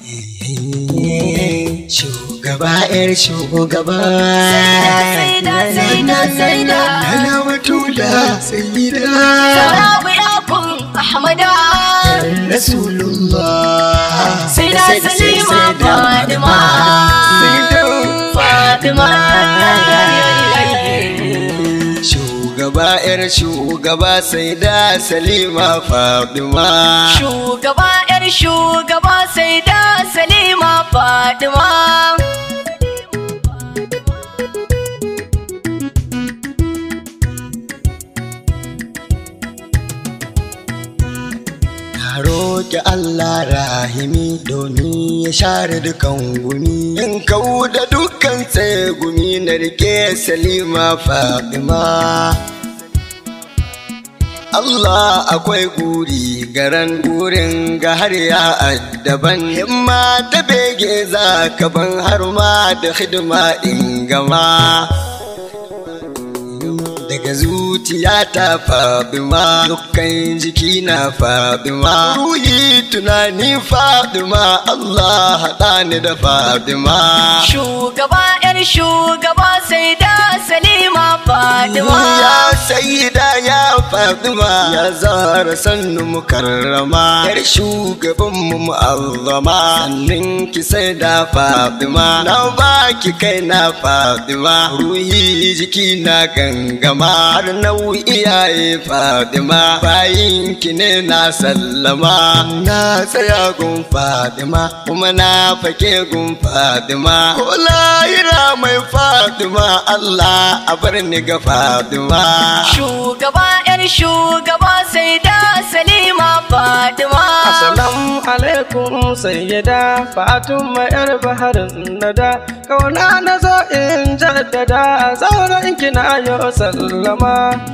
Shugaba ‘yar shugaba. Saida, saida, saida. Nana Batula Sayyida. Sarabu yakun Ahmada. Rasulullah. Saida Salima Fatima. Fatima. Shugaba ‘yar shugaba Saida Salima Fatima. Shugaba ‘yar shugaba sai da Salima Fatima. Na roƙi Allah rahimi domin ya share dukan gumi in kau da dukkan tsaye gumi na rike Salima Fatima. Allah akwai guri garan gurin ga har ya addaban himma ta bege za ka ban har ma da hidima in gama. daga zuciya ta faduma dukkan jiki na faduma ruhi tunani faduma Allah haɗa ni da faduma Shugaba ‘yar shugaba sai da Salima Fatima. ya sayyida ya faduma ya zara sannu mukarrama yar shugaban mu mu'azzama sannin ki sai da faduma na baki kai na faduma ruhi jiki na gangama har nau'i iyaye fadima bayin ki ne na sallama na tsaya gun fadima kuma na fake gun fadima ko lahira mai fadima Allah a bar ni ga fadima Shugaba ‘yar shugaba sai da Salima Fatima. Assalamu alaikum sayyada Fatima yar baharin nada kauna na zo in jaddada zauren kina yo sallama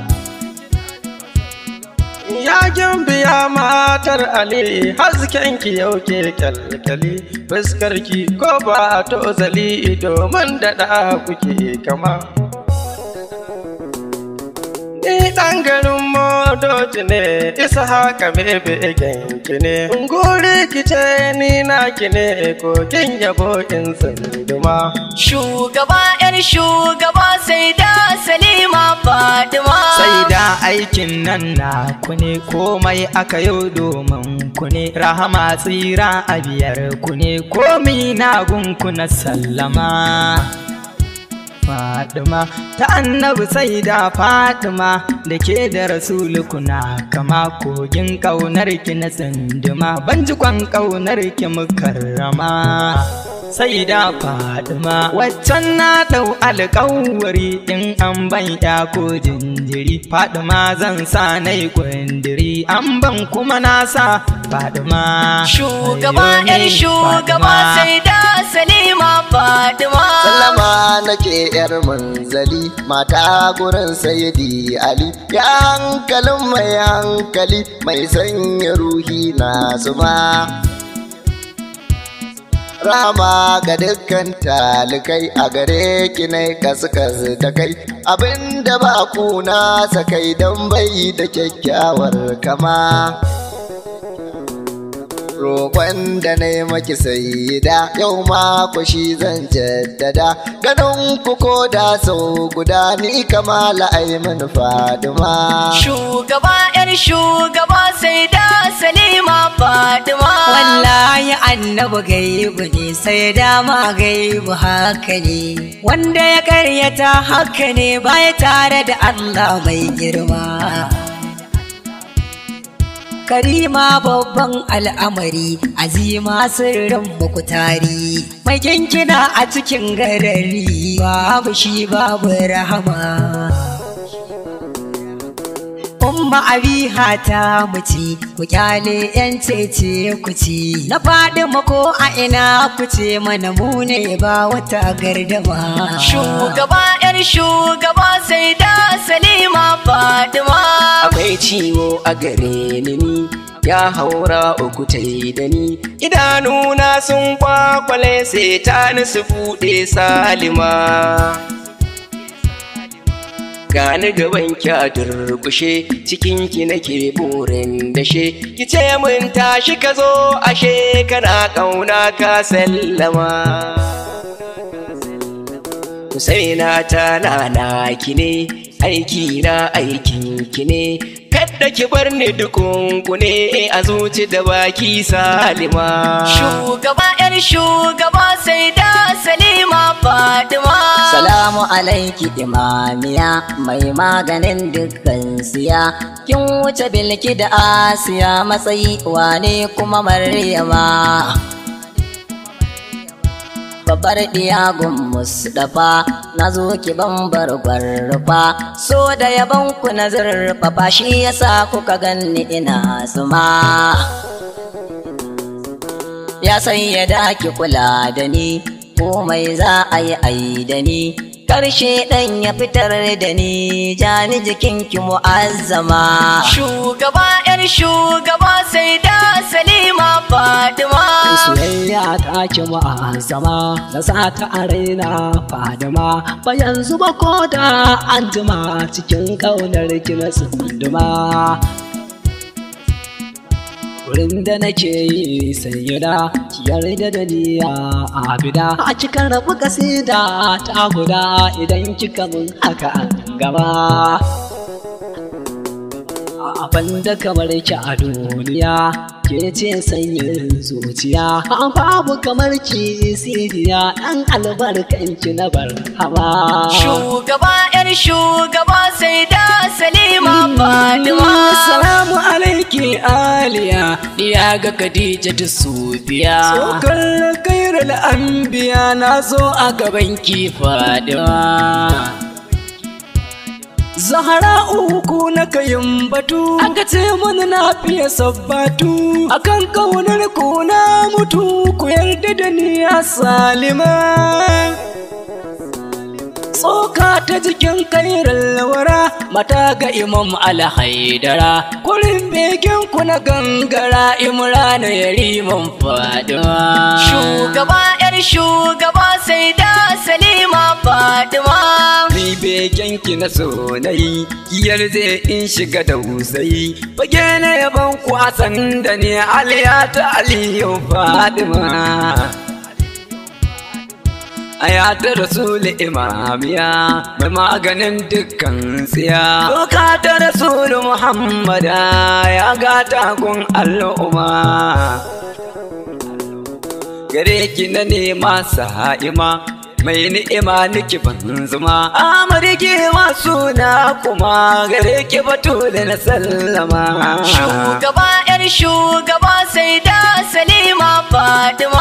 Yakin biya matar Ali hasken ki yau ke kyalkyali fuskar ki ko ba to zali domin daɗa kuke kama Ni ɗan garin modoji ne, isa haka mebe ki ne. Nguri ki ce ni na ki ne, kokin yabo in tsunduma. Shugaba ‘yar shugaba sai da Salima Fatima. sai da aikin nan na ku ne komai aka yau domin ku ne rahama tsira a biyar ku ne komi na gunku na sallama Fadima ta annabi sai da Fadima da ke da rasulu kuna kama kogin ƙaunar ki na tsinduma ban ji kwan ƙaunar ki mukarrama sai da Fadima waccan na ɗau alƙawari in an ban ya ko jinjiri Fadima zan sa na yi kwandiri an ban kuma na sa Fadima Shugaba Ayo ‘yar ni shugaba Fadima. sai da Salima Fatima. Sallama nake yar manzali mata gurin sayidi Ali ya hankalin mai hankali mai sanya ruhi na zuma. Rama ga dukkan talikai a gare ki nai kaskas da kai abinda ba kuna sakai don bai da kyakkyawar kama. roƙon da na yi maki sayida yau ma ku shi zan jaddada ganin ku ko da sau guda ni kamala aimin fadima Shugaba ‘yar shugaba sai da Salima Fatima. Wallahi annabi gaibu ne sai dama gaibu haka ne wanda ya karyata haka ne baya tare da Allah mai girma. Karima babban al'amari azima sirrin mukutari mai kinkina a cikin garari babu shi babu rahama. Umma abiha ta muci ku kyale yan cece ku ci na faɗi mako a ina ku ce mana mu ne ba wata gardama. Shugaba ‘yar shugaba sai da Salima Fatima. akwai ciwo a gare ni ni ya haura uku ta yi da ni idanuna sun kwakwale sai ta su buɗe salima gani gaban ki a durkushe cikin ki nake burin dashe ki ce mun tashi ka zo ashe kana kauna ka sallama Husaina ta na ki ne aiki na aikin ki ne kadda ki bar ni dukunku ne a zuci da baki salima Shugaba ‘yar shugaba sai da Salima Fadima. Salamu alaiki imamiya mai maganin dukkan siya kin wuce bilki da asiya matsayi wane kuma maryama babbar diyagun musdafa na zo ki bambar gwarfa so da yaban ku na zurfafa shi yasa kuka ganni ina suma ya san yadda ki kula da ni komai za a yi ai da ni karshe ɗan ya fitar da ni jani jikinki mu'azzama Shugaba ‘yar shugaba sai da Salima Fadima. soyayya ta ki ma'azama na sa ta a raina fadima ba yanzu ba ko da an jima cikin ƙaunar ki na tsunduma wurin da nake yi sayyada ki yarda da ni a abida a cikin rabu kasida ta guda idan kika mun haka an gaba abin da kamar ki a duniya ke ce sanyin zuciya babu kamar ki siriya dan albarkan ki na bar hawa Shugaba ‘yar shugaba sai da Salima Fadima. Salamu alaiki aliya ya ga Khadija ta sufiya Sokar kairul anbiya na zo a gaban ki fadima Zahara uku na kayin batu Aka ce mun na fiye sabbatu Akan kaunar ku na mutu Ku yarda da ni ya salima Tsoka ta jikin kairar lawara Mata ga imam alhaidara Kurin begen ku na gangara Imrana yariman fadima Shugaba ‘yar shugaba sai da Salima Fadima. Ni begen ki na so na yi Kiyar zai in shiga da wusayi Fage na yaban ku Hassan da ne Aliya ta Aliyu Fadima Aya ta Rasulu imamiya mai maganin dukkan tsiya. Doka ta Rasulu Muhammada ya gata gun al'umma. Gare ki na nema sa'ima mai ni'ima niki ban zuma. Amarki suna kuma gare ki batule na sallama. Shugaba ‘yar shugaba sai da Salima Fadima.